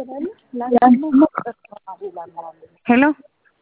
ሄሎ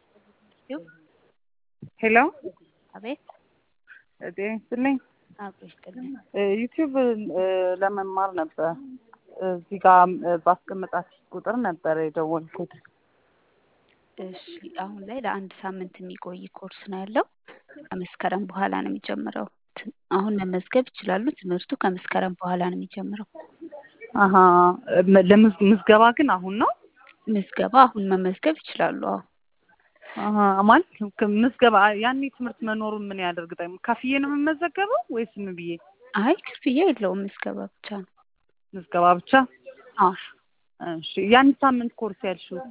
ሄሎ አቤት ጤና ይስጥልኝ። አብሮ ይስጥልኝ። ዩቲዩብ ለመማር ነበር እዚህ ጋር ባስቀመጣችሁ ቁጥር ነበር የደወልኩት። እሺ አሁን ላይ ለአንድ ሳምንት የሚቆይ ኮርስ ነው ያለው። ከመስከረም በኋላ ነው የሚጀምረው። ት- አሁን መመዝገብ ይችላሉ። ትምህርቱ ከመስከረም በኋላ ነው የሚጀምረው። አሀ መ- ለምዝ- ምዝገባ ግን አሁን ነው? ምዝገባ አሁን መመዝገብ ይችላሉ። አዎ አሀ ማለት ከ- ምዝገባ ያኔ ትምህርት መኖሩን ምን ያደርግጣኝ? ከፍዬ ነው የምመዘገበው ወይስ ምን ብዬ? አይ ክፍያ የለውም። ምዝገባ ብቻ ነው። ምዝገባ ብቻ? አዎ እሺ የአንድ ሳምንት ኮርስ ያልሽው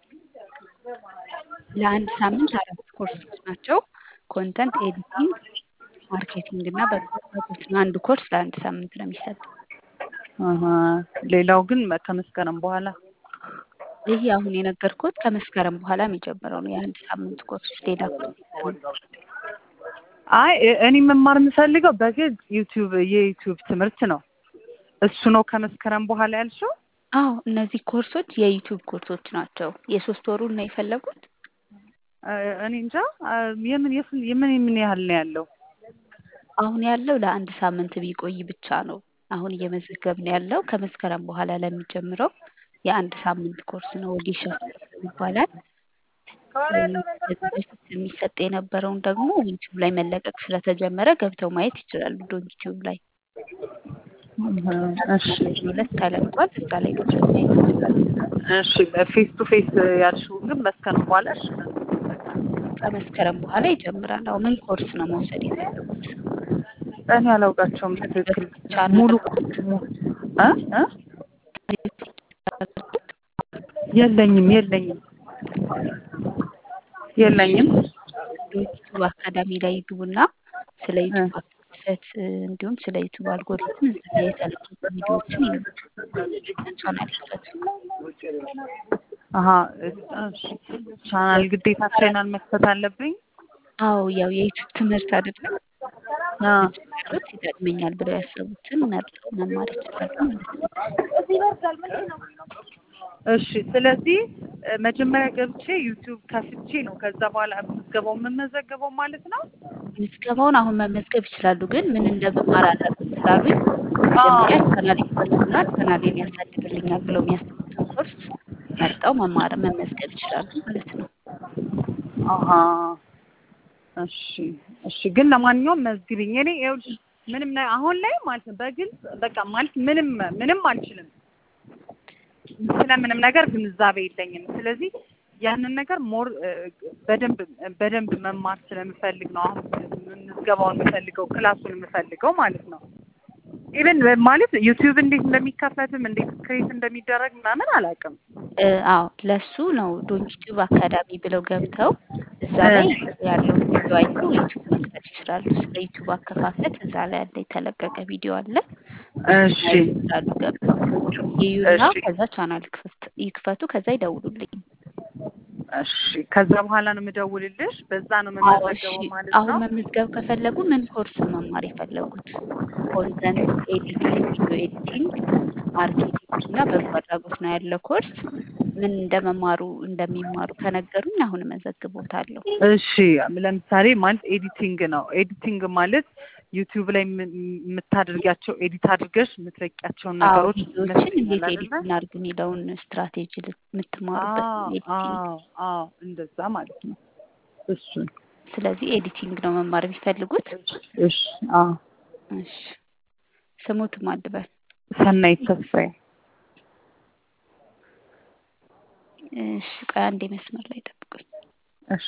ለአንድ ሳምንት አራት ኮርሶች ናቸው። ኮንተንት ኤዲቲንግ፣ ማርኬቲንግ እና በጎ አድራጎት ነው። አንዱ ኮርስ ለአንድ ሳምንት ነው የሚሰጠው። አሀ ሌላው ግን መ- ከመስከረም በኋላ ይህ አሁን የነገርኩት ከመስከረም በኋላ የሚጀምረው ነው የአንድ ሳምንት ኮርስ። ሌላ ኮርስ የለንም። አይ እ- እኔ መማር የምፈልገው በግል ዩቲዩብ የዩቲዩብ ትምህርት ነው። እሱ ነው ከመስከረም በኋላ ያልሽው? አዎ እነዚህ ኮርሶች የዩቲዩብ ኮርሶች ናቸው። የሶስት ወሩን ነው የፈለጉት? እ- እኔ እንጃ አ፣ የምን የስን- የምን የምን ያህል ነው ያለው? አሁን ያለው ለአንድ ሳምንት ቢቆይ ብቻ ነው። አሁን እየመዘገብን ያለው ከመስከረም በኋላ ለሚጀምረው የአንድ ሳምንት ኮርስ ነው። ወጌሻ ስልጠና ይባላል። እ፣ ከዚህ በፊት የሚሰጥ የነበረውን ደግሞ ዩቲዩብ ላይ መለቀቅ ስለተጀመረ ገብተው ማየት ይችላሉ። ዶን ዩቲዩብ ላይ እሺ ሁለት ተለቋል። እዛ ላይ ገብተው ማየት ይችላሉ። እሺ ፌስ ቱ ፌስ ያልሽው ግን መስከረም በኋላ እሺ ከመስከረም በኋላ ይጀምራል። አሁን ምን ኮርስ ነው መውሰድ የፈለጉት? እኔ አላውቃቸውም ከዚህ ትክክል በፊት ቻናል ሙሉ ሙ- እ እ የለኝም የለኝም የለኝም ዩቱብ አካዳሚ ላይ ይግቡና ስለ ዩቱብ አከፋፈት እ፣ እንዲሁም ስለ ዩቱብ አልጎሪትም እዛ ላይ የተለቀቁ ቪዲዮዎችን ይመለከቱ። ቻናል ይክፈቱ። አሀ እሺ ቻናል ግዴታ ቻናል መክፈት አለብኝ አዎ ያው የዩቱብ ትምህርት አይደለም አ ሩት ይጠቅመኛል ብለው ያሰቡትን መርጠው መማር ይችላሉ ማለት ነው። እሺ ስለዚህ እ፣ መጀመሪያ ገብቼ ዩቲዩብ ከፍቼ ነው ከዛ በኋላ ምዝገባው የምመዘገበው ማለት ነው ምዝገባውን አሁን መመዝገብ ይችላሉ፣ ግን ምን እንደመማር አላውቅም ስላሉኝ መጀመሪያ ቻናል ይክፈቱና ቻናሌን ያሳድግልኛል ብለው የሚያስቡትን ኮርስ መርጠው መማር መመዝገብ ይችላሉ ማለት ነው። አሀ እሺ እሺ ግን ለማንኛውም መዝግቢኝ እኔ ይኸውልሽ ምንም ነ- አሁን ላይ ማለት ነው በግልጽ በቃ ማለት ምንም ምንም አልችልም ስለምንም ነገር ግንዛቤ የለኝም ስለዚህ ያንን ነገር ሞር በደንብ በደንብ መማር ስለምፈልግ ነው አሁን ምዝገባውን የምፈልገው ክላሱን የምፈልገው ማለት ነው ኢቨን ማለት ዩቲዩብ እንዴት እንደሚከፈትም እንዴት ክሬት እንደሚደረግ ምናምን አላውቅም እ፣ አዎ ለሱ ነው ዶን ዩቲዩብ አካዳሚ ብለው ገብተው እዛ ላይ ያለውን ቪዲዮ አይተው ዩቲዩብ መክፈት ይችላሉ። ስለ ዩቲዩብ አከፋፈት እዛ ላይ ያለ የተለቀቀ ቪዲዮ አለ። እሺ ማየት ይችላሉ ገብተው ይዩና እሺ ከዛ ቻናል ክፍት ይክፈቱ፣ ከዛ ይደውሉልኝ። እሺ ከዛ በኋላ ነው የምደውልልሽ በዛ ነው አዎ እሺ። የምመዘገበው ማለት አሁን ነው መመዝገብ ከፈለጉ ምን ኮርስ ነው መማር የፈለጉት? ኮንተንት ኤዲቲንግ፣ ቪዲዮ ኤዲቲንግ፣ ማርኬቲንግ እና በጎ አድራጎት ነው ያለው ኮርስ። ምን እንደመማሩ እንደሚማሩ ከነገሩኝ አሁን እመዘግቦታለሁ። እሺ ለምሳሌ ማለት ኤዲቲንግ ነው ኤዲቲንግ ማለት ዩቲዩብ ላይ የም- የምታደርጊያቸው ኤዲት አድርገሽ የምትለቂያቸውን አዎ ነገሮች ቪዲዮዎችን እንዴት ይመስለኛል ኤዲት አይደለ እናድርግ የሚለውን ስትራቴጂ ል- የምትማሩበት ነው አዎ ኤዲቲንግ። አዎ አዎ እንደዛ ማለት ነው እሱን ስለዚህ ኤዲቲንግ ነው መማር የሚፈልጉት። እሺ አዎ እሺ ስሙት ማድበል ሰናይት ተስፋዬ እሺ ቆይ አንዴ መስመር ላይ ጠብቁኝ። እሺ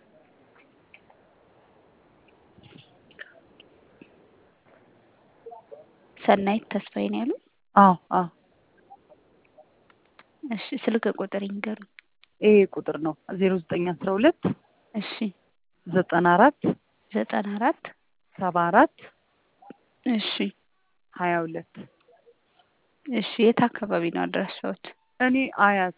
ሰናይት ተስፋዬ ነው ያሉ። አዎ አዎ እሺ ስልክ ቁጥር ይንገሩኝ። ይሄ ቁጥር ነው ዜሮ ዘጠኝ አስራ ሁለት እሺ ዘጠና አራት ዘጠና አራት ሰባ አራት እሺ ሀያ ሁለት እሺ የት አካባቢ ነው አድራሻዎት? እኔ አያት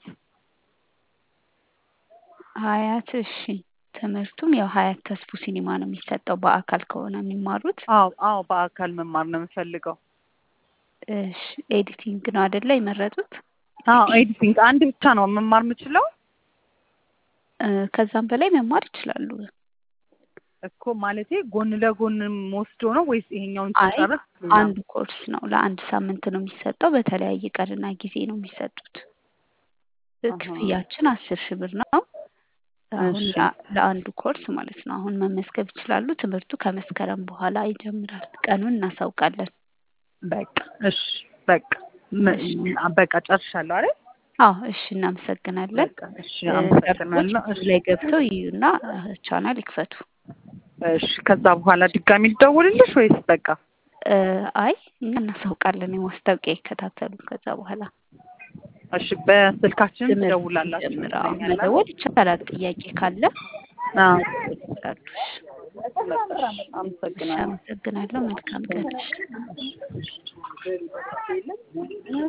ሀያት። እሺ ትምህርቱም ያው ሀያት ተስፉ ሲኒማ ነው የሚሰጠው በአካል ከሆነ የሚማሩት። አዎ አዎ በአካል መማር ነው የምፈልገው እሺ ኤዲቲንግ ነው አይደለ የመረጡት? አዎ ኤዲቲንግ አንድ ብቻ ነው መማር የምችለው እ፣ ከዛም በላይ መማር ይችላሉ። እኮ ማለቴ ጎን ለጎን ወስዶ ነው ወይስ ይሄኛውን አይ ሲጨርስ አንድ ኮርስ ነው ለአንድ ሳምንት ነው የሚሰጠው። በተለያየ ቀንና ጊዜ ነው የሚሰጡት። አሃ። ክፍያችን አስር ሺህ ብር ነው። አሁን እሺ። ለ- ለአንዱ ኮርስ ማለት ነው። አሁን መመዝገብ ይችላሉ። ትምህርቱ ከመስከረም በኋላ ይጀምራል። ቀኑን እናሳውቃለን። በቃ እሺ በቃ ም- እሺ። በቃ ጨርሻለሁ አይደል? አዎ እሺ፣ እናመሰግናለን። በቃ እሺ እ፣ አመሰግናለሁ። ሰርቶች እሺ ላይ ገብተው ይዩና ቻናል ይክፈቱ። እሺ ከዛ በኋላ ድጋሚ ልደውልልሽ ወይስ በቃ እ፣ አይ እኛ እናሳውቃለን። የማስታወቂያ ይከታተሉ። ከዛ በኋላ እሺ በስልካችን ትምህርት ትደውላላችሁ ይጀምር። አዎ ይመስለኛል። መደወል ይቻላል። ጥያቄ ካለ አዎ መደወል ይችላሉ። እሺ፣ አመሰግናለሁ። አመሰግናለሁ። መልካም ቀን። እሺ።